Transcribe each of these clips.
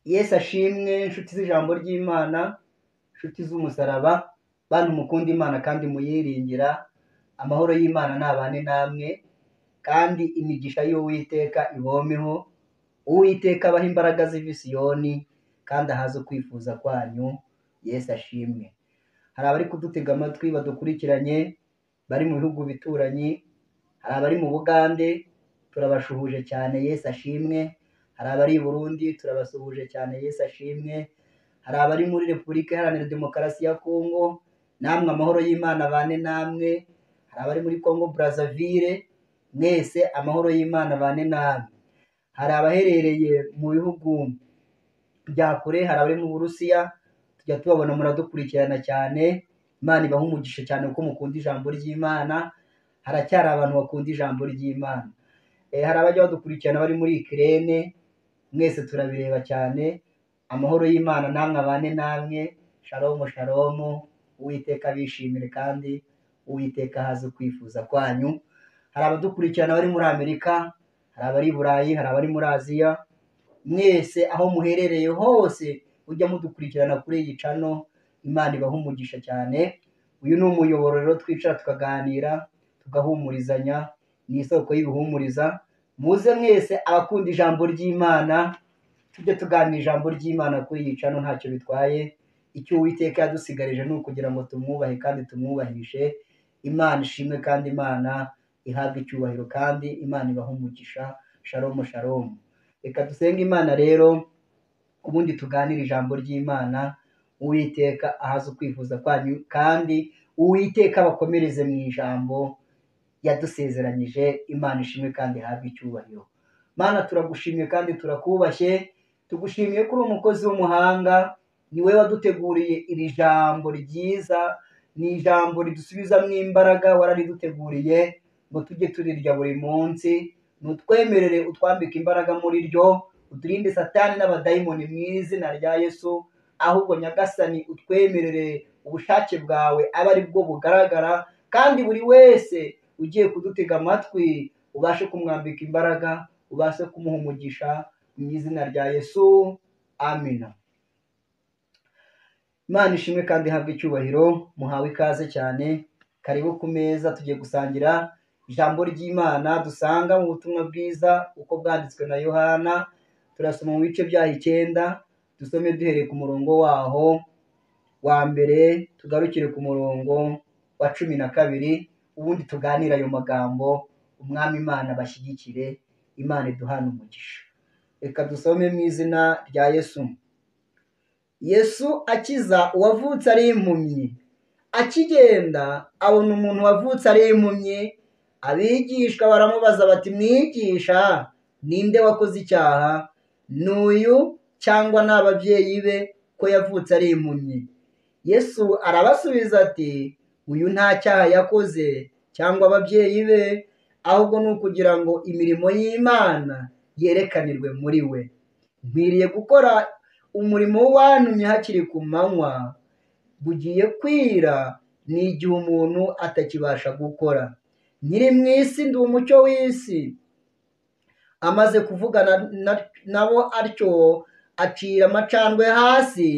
Yesu ashimwe nshuti z'ijambo ry'Imana, nshuti z'umusaraba, bantu mukunda Imana kandi muyiringira, amahoro y'Imana nabane namwe, kandi imigisha y'Uwiteka ibomeho, Uwiteka abahe imbaraga ziva i Siyoni, kandi ahaze ukwifuza kwanyu, Yesu ashimwe. Hari abari kudutega amatwi badukurikiranye, bari mu bihugu bituranyi, hari abari mu Bugande, turabashuhuje cyane Yesu ashimwe, hari abari i Burundi, turabasuhuje cyane Yesu ashimwe, hari abari muri Repubulika Iharanira Demokarasi ya Kongo, namwe amahoro y'Imana abane namwe, hari abari muri Kongo Brazzaville, mwese amahoro y'Imana abane namwe. Hari abaherereye mu bihugu bya kure, hari abari mu Burusiya, tujya tubabona muradukurikirana cyane, Imana ibahe umugisha cyane kuko mukunda ijambo ry'Imana, haracyari abantu bakunda ijambo ry'Imana. Eh, hari abajya badukurikirana bari muri Ukraine, mwese turabireba cyane, amahoro y'Imana namwe abane namwe, shalom shalom, Uwiteka abishimire kandi Uwiteka ahaze ukwifuza kwanyu. Hari abadukurikirana bari muri Amerika, hari abari i Burayi, hari abari muri Aziya, mwese aho muherereye hose mujya mudukurikirana kuri iyi cano imana ibahe umugisha cyane uyu ni umuyoboro rero twicara tukaganira tugahumurizanya ni isoko y'ibihumuriza muze mwese abakunda ijambo ry'imana tujye tuganira ijambo ry'imana kuri iyi cano ntacyo bitwaye icyo uwiteka yadusigarije ni ukugira ngo tumwubahe kandi tumwubahishe imana ishimwe kandi imana ihabwe icyubahiro kandi imana ibahe umugisha sharomu sharomu reka dusenge imana rero ubundi tuganire ijambo ry'imana uwiteka ahaze ukwifuza kwanyu kandi uwiteka abakomereze mu ijambo yadusezeranyije imana ishimwe kandi ihabwe icyubahiro mana turagushimye kandi turakubashye tugushimiye ko uri umukozi w'umuhanga ni wowe waduteguriye iri jambo ryiza ni ijambo ridusubizamo imbaraga warariduteguriye ngo tujye turirya buri munsi nutwemerere utwambike imbaraga muri ryo uturinde satani n'abadayimoni mu izina rya yesu ahubwo nyagasani utwemerere ubushake bwawe abe ari bwo bugaragara kandi buri wese ugiye kudutega amatwi ubashe kumwambika imbaraga ubashe kumuha umugisha mu izina rya yesu amina imana ishimwe kandi ihabwe icyubahiro muhawe ikaze cyane karibu ku meza tugiye gusangira ijambo ry'imana dusanga mu butumwa bwiza uko bwanditswe na yohana turasoma mu bice byaho icyenda dusome duhereye ku murongo waho wa mbere tugarukire ku murongo wa cumi na kabiri ubundi tuganire ayo magambo umwami imana bashyigikire imana iduhana umugisha reka dusome mu izina rya yesu yesu akiza uwavutse ari impumyi akigenda abona umuntu wavutse ari impumyi abigishwa baramubaza bati mwigisha ninde wakoze icyaha ni uyu cyangwa ni ababyeyi be ko yavutse ari impumyi yesu arabasubiza ati uyu nta cyaha yakoze cyangwa ababyeyi be ahubwo ni ukugira ngo imirimo y'imana yerekanirwe muri we nkwiriye gukora umurimo w'uwantumye hakiri ku manywa bugiye kwira ni igihe umuntu atakibasha gukora nkiri mu isi ndi umucyo w'isi amaze kuvugana na- nabo atyo acira amacandwe hasi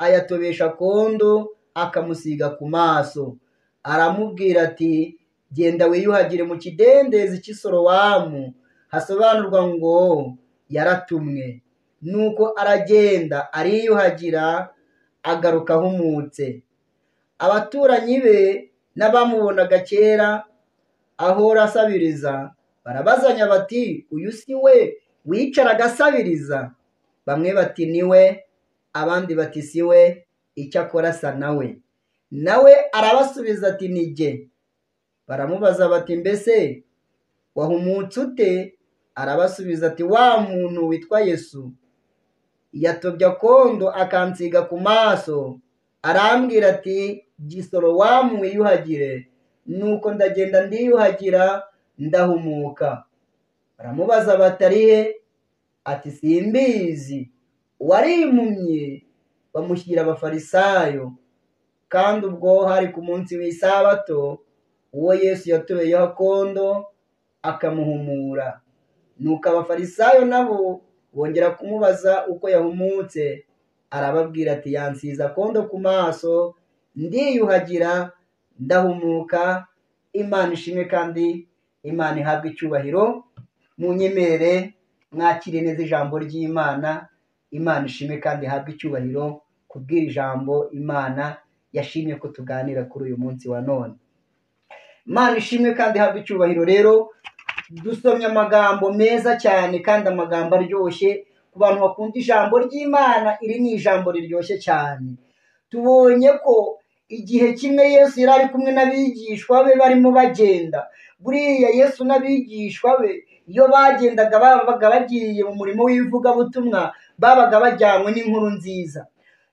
ayatobesha kondo akamusiga ku maso aramubwira ati genda wiyuhagire mu kidendezi cy'isorowamu hasobanurwa ngo yaratumwe nuko aragenda ariyuhagira agaruka ahumutse abaturanyi be n'abamubonaga kera ahora asabiriza barabazanya bati uyu si we wicaraga asabiriza bamwe bati ni we abandi bati si we icyo akora asa nawe nawe arabasubiza ati ni jye baramubaza bati mbese wahumutse ute arabasubiza ati wa muntu witwa yesu yatobya kondo akansiga ku maso arambwira ati gisoro wamu wiyuhagire nuko ndagenda ndiyuhagira ndahumuka baramubaza bati ari he ati simbizi uwari impumyi bamushyira abafarisayo kandi ubwo hari ku munsi w'isabato uwo yesu yatureyeho akondo akamuhumura nuko abafarisayo nabo bongera kumubaza uko yahumutse arababwira ati yansize akondo ku maso ndiyuhagira ndahumuka imana ishimwe kandi imana ihabwa icyubahiro mu nyemere mwakire neza ijambo ry'imana imana ishimwe kandi ihabwe icyubahiro kubw'iri jambo imana yashimye ko tuganira kuri uyu munsi wa none imana ishimwe kandi ihabwe icyubahiro rero dusomye amagambo meza cyane kandi amagambo aryoshye ku bantu bakunda ijambo ry'imana iri ni ijambo riryoshye cyane tubonye ko igihe kimwe yesu yari ari kumwe n'abigishwa be barimo bagenda buriya yesu n'abigishwa be iyo bagendaga babaga bagiye mu murimo w'ivugabutumwa babaga bajyanywe n'inkuru nziza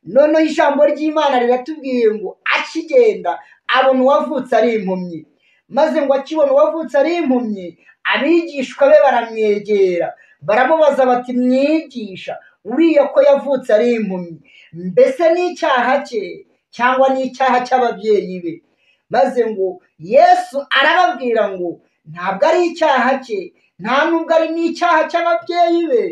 noneho ijambo ry'imana riratubwiye ngo akigenda abona uwavutse ari impumyi maze ngo akibona uwavutse ari impumyi abigishwa be baramwegera baramubaza bati mwigisha uriya ko yavutse ari impumyi mbese ni icyaha cye cyangwa ni icyaha cy'ababyeyi be maze ngo yesu arababwira ngo ntabwo ari icyaha cye nta nubwo ari n'icyaha cy'ababyeyi be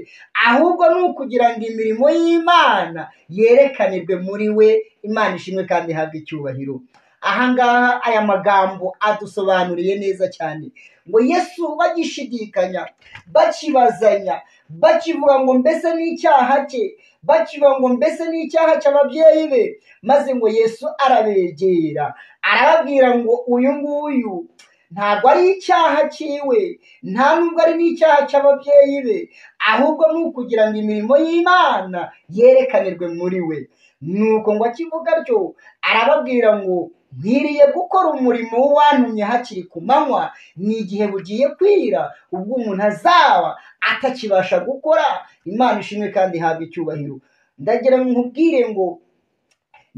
ahubwo ni ukugira ngo imirimo y'imana yerekanirwe muri we imana ishimwe kandi ihabwe icyubahiro ahangaha aya magambo adusobanuriye neza cyane ngo yesu bagishidikanya bakibazanya bakivuga ngo mbese ni icyaha cye bakivuga ngo mbese ni icyaha cy'ababyeyi be maze ngo yesu arabegera arababwira ngo uyu nguyu ntabwo ari icyaha cyiwe nta nubwo ari n'icyaha cy'ababyeyi be ahubwo ni ukugira ngo imirimo y'imana yerekanirwe muri we nuko ngo akivuga atyo arababwira ngo nkwiriye gukora umurimo w'uwantumye hakiri ku manywa ni igihe bugiye kwira ubwo umuntu azaba atakibasha gukora imana ishimwe kandi ihabwa icyubahiro ndagira ngo nkubwire ngo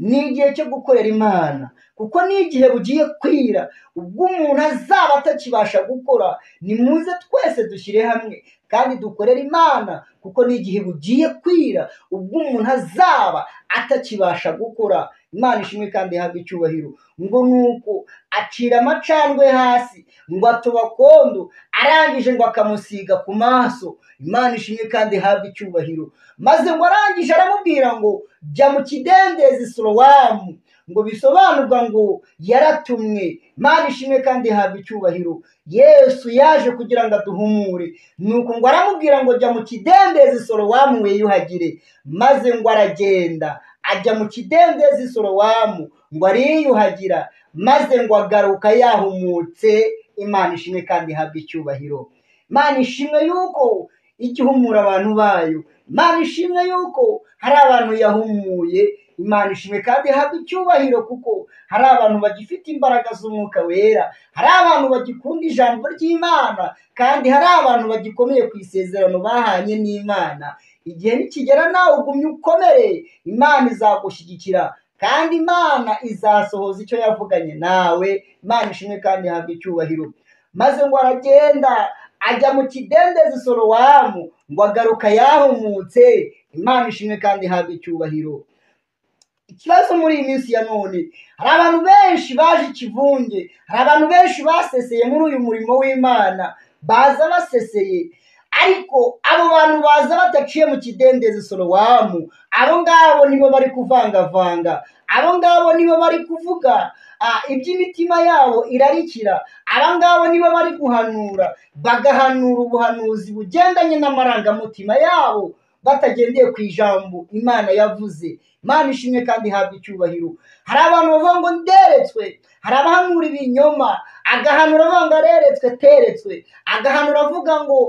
ni igihe cyo gukorera imana kuko ni igihe bugiye kwira ubwo umuntu azaba atakibasha gukora nimuze twese dushyire hamwe kandi dukorere imana kuko ni igihe bugiye kwira ubwo umuntu azaba atakibasha gukora imana ishimwe kandi ihabwa icyubahiro ngo nuko acira amacandwe hasi ngo atubakondo arangije ngo akamusiga ku maso imana ishimwe kandi ihabwa icyubahiro maze ngo arangije aramubwira ngo jya mu kidendezi sorowamu ngo bisobanurwa ngo yaratumwe imana ishimwe kandi ihabwa icyubahiro yesu yaje kugira ngo aduhumure nuko ngo aramubwira ngo jya mu kidendezi sorowamu wiyuhagire maze ngo aragenda ajya mu kidendezi sorowamu ngo ariyuhagira maze ngo agaruka yahumutse imana ishimwe kandi ihabwa icyubahiro imana ishimwe yuko igihumura abantu bayo imana ishimwe yuko hari abantu yahumuye imana ishimwe kandi ihabwa icyubahiro kuko hari abantu bagifite imbaraga z'umwuka wera hari abantu bagikunda ijambo ry'imana kandi hari abantu bagikomeye ku isezerano bahanye n'imana igihe nikigera nawe ugumye ukomere imana izagushyigikira kandi imana izasohoza icyo yavuganye nawe imana ishimwe kandi ihabwa icyubahiro maze ngo aragenda ajya mu kidendezi sorowamu ngo agaruka yahumutse imana ishimwe kandi ihabwa icyubahiro ikibazo muri iyi minsi ya none hari abantu benshi baje ikivunge hari abantu benshi baseseye muri uyu murimo w'imana baza baseseye ariko abo bantu baza badaciye mu kidendezi sorowamu abo ngabo nibo bari kuvangavanga abo ngabo nibo bari kuvuga iby'imitima yabo irarikira aba ngabo nibo bari guhanura bagahanura ubuhanuzi bugendanye n'amarangamutima yabo batagendeye ku ijambo imana yavuze imana ishimwe kandi ihabwa icyubahiro hari abantu bavuga ngo nderetswe hari abahanura ibinyoma agahanura avuga ngo areretswe teretswe agahanura avuga ngo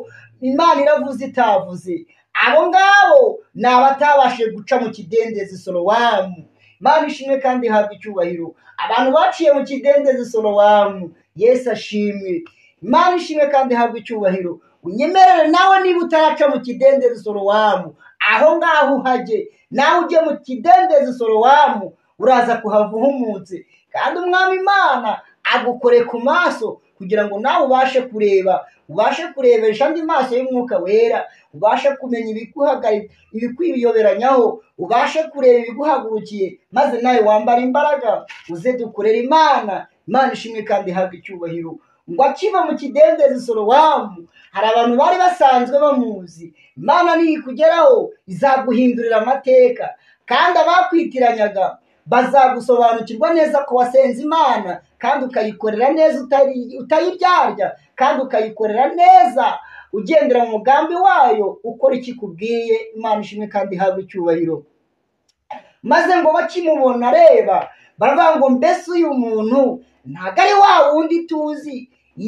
imana iravuze itavuze abo ngabo ni abatabashije guca mu kidendezi sorowamu imana ishimwe kandi ihabwa icyubahiro abantu baciye mu kidendezi sorowamu yesu ashimwe imana ishimwe kandi ihabwa icyubahiro unyemerere nawe niba utaraca mu kidendezi sorowamu aho ngaho uhajye nawe ujye mu kidendezi sorowamu uraza kuhava uhumutse kandi umwami imana agukore ku maso kugira ngo nawe ubashe kureba ubashe kurebesha andi maso y'umwuka wera ubashe kumenya ibikwiyoberanyaho ubashe kureba ibiguhagurukiye maze nawe wambara imbaraga uze dukorera imana imana ishimwe kandi ihabwa icyubahiro ngo akiva mu kidendezi sorowamu hari abantu bari basanzwe bamuzi imana niyikugeraho izaguhindurira amateka kandi abakwitiranyanga bazagusobanukirwa neza ko wasenze imana kandi ukayikorera neza utari- utayiryarya kandi ukayikorera neza ugendera mu mugambi wayo ukora icyo ikubwiye imana ishimwe kandi ihabwe icyubahiro maze ngo bakimubona areba baravuga ngo mbese uyu muntu ntabwo ari wa wundi tuzi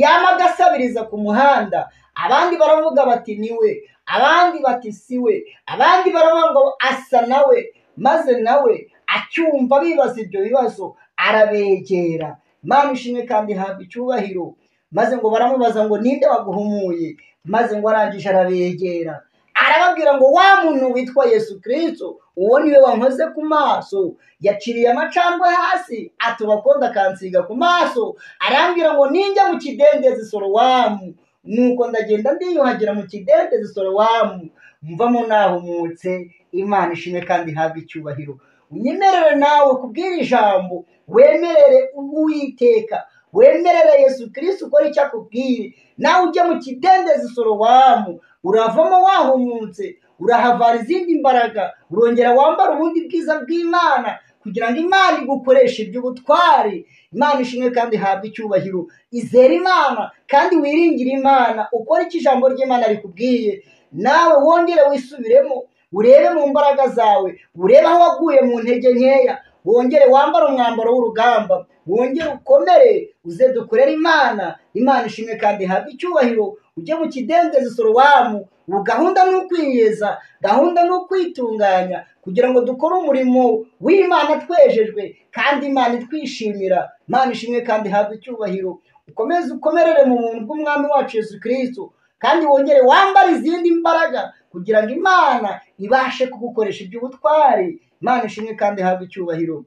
yaba agasabiriza ku muhanda abandi baravuga bati niwe abandi bati siwe abandi baravuga ngo asa nawe maze nawe acyumva bibaza ibyo bibazo arabegera Imana ishimwe kandi ihabwa icyubahiro maze ngo baramubaza ngo ninde waguhumuye maze ngo arangije arabegera arababwira ngo wa muntu witwa yesu kirisito uwo niwe wankoze ku maso yaciriye amacandwe hasi atuba akonda akansiga ku maso arambwira ngo ninjya mu kidendezi sorowamu nuko ndagenda ndiyuhagira mu kidendezi sorowamu mvamo nahumutse imana ishimwe kandi ihabwe icyubahiro unyemerere nawe kubw'iri jambo wemerere uwiteka wemerere yesu kirisito ukora icyo akubwiye nawe ujya mu kidendezi sorowamu uravamo wahumutse urahavara izindi mbaraga urongera wambara ubundi bwiza bw'imana kugira ngo imana igukoreshe iby'ubutwari imana ishimwe kandi ihabwe icyubahiro izere imana kandi wiringire imana ukore icyo ijambo ry'imana rikubwiye nawe wongere wisubiremo urebe mu mbaraga zawe urebe aho waguye mu ntege nkeya wongere wambare umwambaro w'urugamba wongere ukomere uze dukorere imana imana ishimwe kandi ihabwe icyubahiro ujye mu kidendezi sorowamu ubu gahunda ni ukwiyeza gahunda ni ukwitunganya kugira ngo dukore umurimo w'imana twejejwe kandi imana itwishimira imana ishimwe kandi ihabwe icyubahiro ukomeze ukomerere mu buntu bw'umwami wacu yesu kirisito kandi wongere wambare izindi mbaraga kugira ngo imana ibashe kugukoresha iby'ubutwari imana ishimwe kandi ihabwe icyubahiro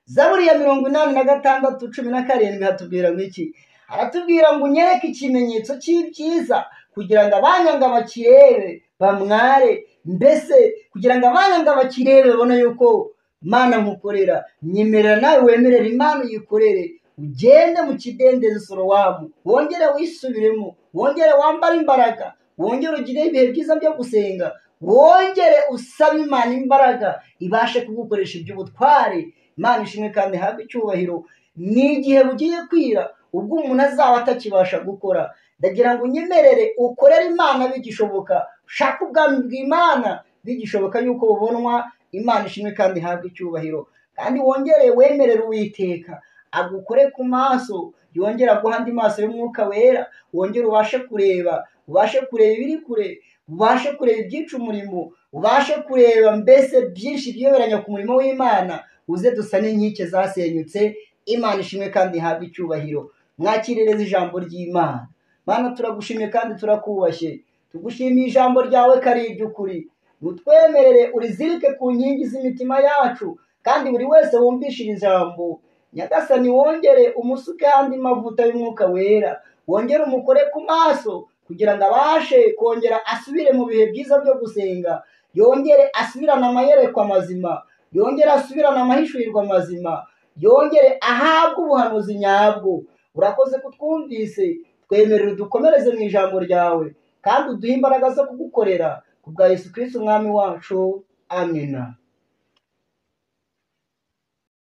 zaburi ya mirongo inani na gatandatu cumi na karindwi hatubwira ngo iki aratubwira ngo unyereke ikimenyetso cy'ibyiza kugira ngo abanyanga bakirebe bamware mbese kugira ngo abanyanga bakirebe babone yuko mana nkukorera nyemerera nawe wemerera imana uyikorere ugende mu kidendezi sorowamu wongere wisubiremo wongere wambare imbaraga wongere ugire ibihe byiza byo gusenga wongere usabe imana imbaraga ibashe kugukoresha iby'ubutware imana ishimwe kandi ihabwe icyubahiro ni igihe bugiye kwira ubwo umuntu azaba atakibasha gukora ndagira ngo unyemerere ukorere imana bigishoboka ushake ubwami bw'imana bigishoboka yuko bubonwa imana ishimwe kandi ihabwe icyubahiro kandi wongere wemerere uwiteka agukore ku maso yongere aguha andi maso y'umwuka wera wongere ubashe kureba ubashe kureba ibiri kure ubashe kureba ibyica umurimo ubashe kureba mbese byinshi byiyoberanya ku murimo w'imana uze dusane inkike zasenyutse imana ishimwe kandi ihabwe icyubahiro mwakirereze ijambo ry'imana mana turagushimye kandi turakubashye tugushimiye ijambo ryawe ko ari iry'ukuri utwemerere urizirike ku nkingi z'imitima yacu kandi buri wese wumvishe iri jambo nyagasani wongere umusuke andi mavuta y'umwuka wera wongere umukore ku maso kugira ngo abashe kongera asubire mu bihe byiza byo gusenga yongere asubirane amayerekwa mazima yongere asubirane amahishurirwa mazima yongere ahabwe ubuhanuzi nyabwo urakoze kutwumvise twemerere dukomereze mu ijambo ryawe kandi uduhe imbaraga zo kugukorera ku bwa yesu kirisiti umwami wacu amina